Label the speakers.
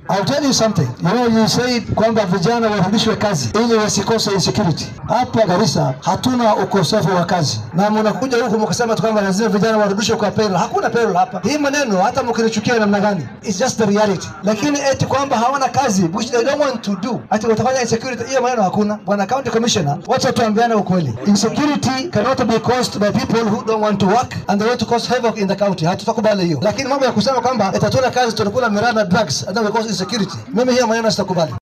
Speaker 1: I'll tell you something. You know, you said kwamba vijana warudishwe kazi ili wasikose insecurity. Hapa Garissa hatuna ukosefu wa kazi, na mnakuja huku mkasema tu kwamba lazima vijana warudishwe kwa payroll. Hakuna payroll hapa. Hii maneno hata mkinichukia namna gani, it's just the reality. Lakini eti kwamba hawana kazi which they don't want to do, ati watafanya insecurity, hiyo maneno hakuna. Bwana county commissioner, wacha tuambiane ukweli. Insecurity cannot be caused by people who don't want to work and they want to cause havoc in the county. Hatutakubali hiyo, lakini mambo ya kusema kwamba eti hatuna kazi tunakula miraa na drugs and then we cause insecurity, mimi hiyo maneno sitakubali.